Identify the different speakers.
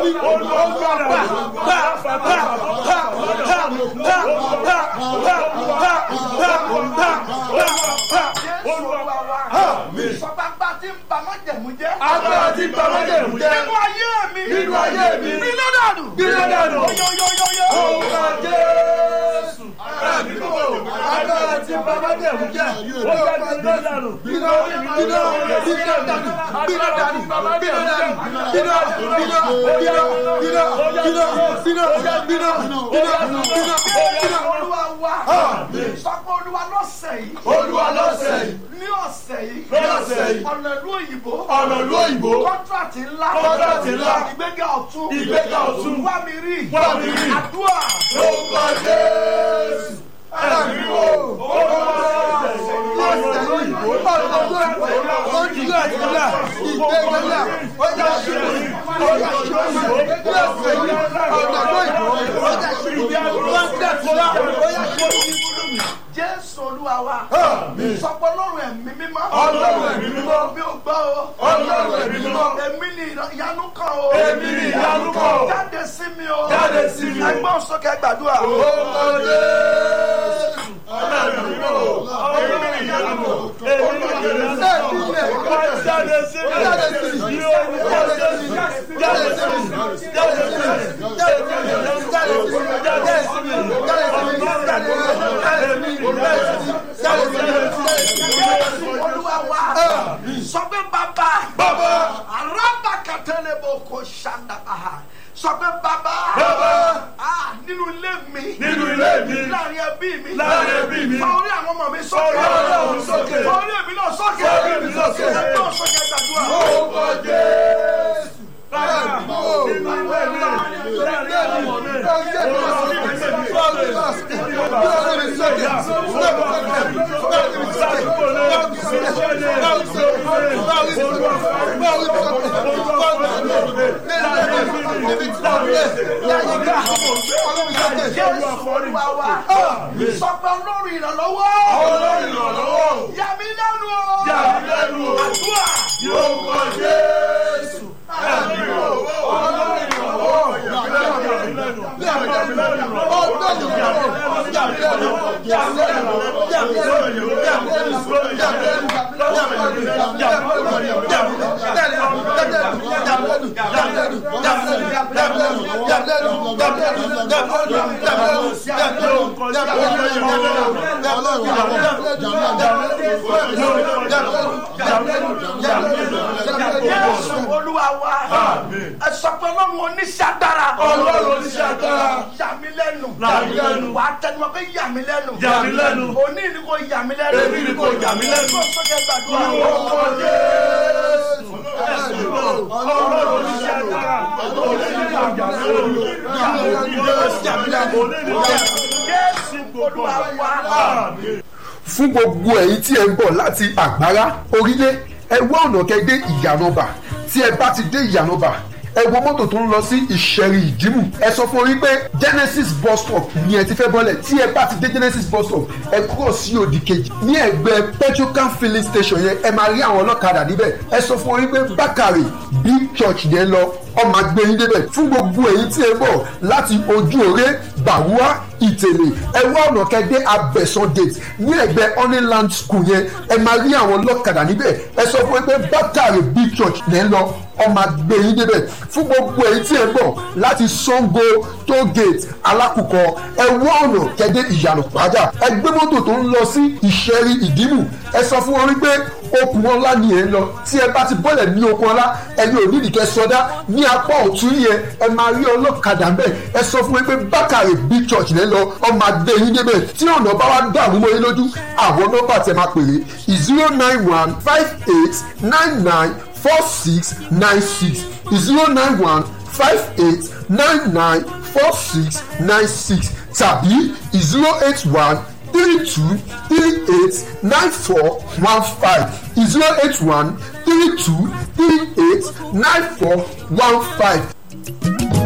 Speaker 1: mi olúwa
Speaker 2: sọgbàgbà tí ń ba májẹ̀mú jẹ́.
Speaker 1: agbára tí bamájẹ̀mú jẹ́
Speaker 2: nínú ayé mi.
Speaker 1: nínú ayé mi
Speaker 2: nínú dànù.
Speaker 1: gbiná dànù
Speaker 2: yóyóyóyó.
Speaker 1: orúkọ jésù ẹ̀mí kò agbára tí bamájẹ̀mú jẹ́ ó jẹ́ gbiná dànù gbiná gbiná gbiná dànù gbiná dànù gbiná dànù gbiná gbiná gbiná gbiná gbiná gbiná gbiná gbiná gbiná
Speaker 2: olúwa wa.
Speaker 1: Àmín.
Speaker 2: sọ pé olúwa lọ́sẹ̀ yìí.
Speaker 1: olúwa lọ́sẹ̀ yìí
Speaker 2: ní ọ̀sẹ̀ yìí.
Speaker 1: Ní ọ̀sẹ̀ yìí.
Speaker 2: ọ̀nà ìlú òyìnbó.
Speaker 1: ọ̀nà ìlú òyìnbó
Speaker 2: kọ́ńtrátì ńlá.
Speaker 1: Kọ́ńtrátì ńlá.
Speaker 2: ìgbéga ọ̀tún.
Speaker 1: Ìgbéga ọ̀tún.
Speaker 2: wá mi rí.
Speaker 1: Wá mi rí.
Speaker 2: àdúrà.
Speaker 1: orúkọ jésù ẹ̀mí kò olúwa lọ́sẹ̀ yìí ọ̀nà ìlú òyìnbó ojúlá ìgbéga ìgbéga ọjà ṣẹlẹ̀ ọjà ṣẹlẹ̀ lọ́sẹ̀ yìí ọ̀nà ìlú òyìnbó ọjà ṣẹlẹ̀ kọ́ńtàkùlá ọjà ṣẹlẹ̀.
Speaker 2: jésù olúwa wa.
Speaker 1: Àmín.
Speaker 2: sọ pé ọlọ́run ẹ̀mí mímọ́.
Speaker 1: Ọlọ́run ẹ̀mí mímọ́.
Speaker 2: bí o gbọ́ o.
Speaker 1: Ọlọ́run ẹ̀mí mímọ́.
Speaker 2: èmi ni ìyanu kan o.
Speaker 1: Èmi ni ìyanu kan o.
Speaker 2: jáde sí mi o.
Speaker 1: Jáde sí mi o.
Speaker 2: ẹgbọ́n sókè gbàdúrà.
Speaker 1: orúkọ jésù ẹ̀mí mímọ́ èmi ni ìyanu kò èmi ni ìyanu kò jáde sí mi jáde sí mi ní orúkọ jésù jáde sí mi jáde sí mi jáde sí mi jáde sí mi jáde sí mi jáde sí mi èmi ni ìyanu jáde sí mi
Speaker 2: jésù olúwa wa. sọ pé bàbá.
Speaker 1: bàbá
Speaker 2: araba katele bo ko sanda aha sọ pé bàbá.
Speaker 1: Bàbá.
Speaker 2: ah nínú ilé mi.
Speaker 1: nínú ilé mi
Speaker 2: láàrin ẹbí mi.
Speaker 1: Láàrin ẹbí mi.
Speaker 2: fa orí àwọn ọmọ mi
Speaker 1: Fa
Speaker 2: sókè.
Speaker 1: orí àwọn ọmọ mi sókè.
Speaker 2: fa orí èmi náà sókè.
Speaker 1: Fa orí èmi sókè.
Speaker 2: ẹgbẹ́ sókè gbàdúrà.
Speaker 1: orúkọ jésù bàbá nínú ilé mi láàrin ọmọ mi
Speaker 2: jésù olúwa wa. sọ pé olórí ìrànlọ́wọ́.
Speaker 1: Olórí ìrànlọ́wọ́.
Speaker 2: yà mí lẹ́nu o.
Speaker 1: Yà mí lẹ́nu o.
Speaker 2: àdúrà.
Speaker 1: yóò kọ jésù ẹ̀mí o olórí ìrànlọ́wọ́ yà mí lẹ́nu yà mí lẹ́nu olórí ìrànlọ́wọ́ yà mí lẹ́nu yà mí lẹ́nu yà mí lẹ́nu yà mí lẹ́nu yà mí lẹ́nu
Speaker 2: jésù olúwa wa. ẹ sọ pé ọlọ́run oníṣẹ́ agbára.
Speaker 1: Ọlọ́run oníṣẹ́ agbára.
Speaker 2: yà mí lẹ́nu.
Speaker 1: Yà mí lẹ́nu.
Speaker 2: wà á tẹnumọ́ pé yà mí lẹ́nu.
Speaker 1: Yà mí lẹ́nu.
Speaker 2: òní ni kò yà mí lẹ́nu.
Speaker 1: Èmi ni kò yà mí lẹ́nu.
Speaker 2: kó sókè gbàdúrà.
Speaker 1: Orúkọ Jésù. Ẹ̀sìn náà, Ọlọ́run oníṣẹ́ agbára. Oníṣẹ́ agbára.
Speaker 2: jésù olúwa wa.
Speaker 3: fún gbogbo ẹ̀yin tí ẹ ń bọ̀ láti àgbárá orílẹ̀ ẹ wá ọ̀nà kẹ́dé ìyànàbà tí ẹ bá ti dé ìyànàbà ẹ wo mọ́tò tó ń lọ sí ìṣẹ̀rì ìdìmú ẹ sọ fún orí pé genesis bus stop ni ẹ ti fẹ́ bọ́lẹ̀ tí ẹ bá ti dé genesis bus stop ẹ kúrò sí òdì kejì ní ẹgbẹ́ petrocan filling station yẹn ẹ máa rí àwọn ọlọ́kadà níbẹ̀ ẹ sọ fún orí pé bákàrè big church yẹn lọ ọmọ agbẹ́yìn débẹ̀ fún gbogbo èyí tí ẹ bọ̀ láti ojú òré gbàwúrà ìtẹ̀lẹ̀ ẹ wá ọ̀nà kẹ́dẹ́ abẹ́sán gate ní ẹgbẹ́ honeyland school yẹn ẹ máa rí àwọn ọlọ́kadà níbẹ̀ ẹ sọ fún pé bátàrí big church lẹ́ ń lọ ọmọ agbẹ́yìn débẹ̀ fún gbogbo èyí tí ẹ bọ̀ láti sango toll gate alákùkọ ẹ wá ọ̀nà kẹ́dẹ́ ìyànà pàjá ẹ gbé mọ́tò tó ń lọ sí ìṣẹ́rí ìdìmú ẹ sọ fún wọn wípé okùn ọlá ni ẹ ń lọ tí ẹ bá ti bọ́lẹ̀ ní okùn ọlá ẹni ò nídìí kẹ́ sọdá ní apá ọ̀tún yẹn ẹ máa rí ọlọ́kadà ń bẹ̀ ẹ sọ fún mi pé bákàrè big church lẹ́ lọ ọmọ adé yín débẹ̀ tí ọ̀nà bá wá dàrú mọ́ yín lójú àwọn nọ́mbà tẹ máa pèrè zero nine one five eight nine nine four six nine six zero nine one five eight nine nine four six nine six tàbí zero eight one three two three eight nine four one five zero eight one three two three eight nine four one five